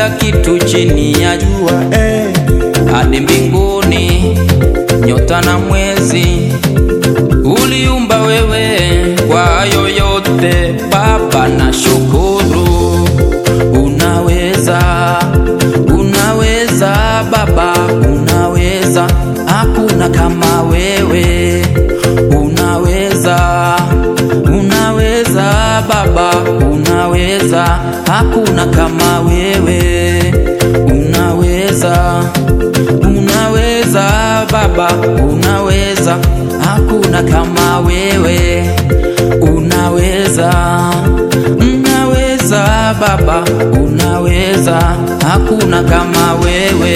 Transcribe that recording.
kila kitu chini ya jua eh, hadi mbinguni, nyota na mwezi uliumba wewe. Kwa hayo yote Baba na shukuru, unaweza, unaweza Baba, unaweza, hakuna kama wewe, unaweza, unaweza Baba, unaweza, hakuna kama wewe, unaweza, unaweza Baba, unaweza, hakuna kama wewe, unaweza, unaweza Baba, unaweza, hakuna kama wewe.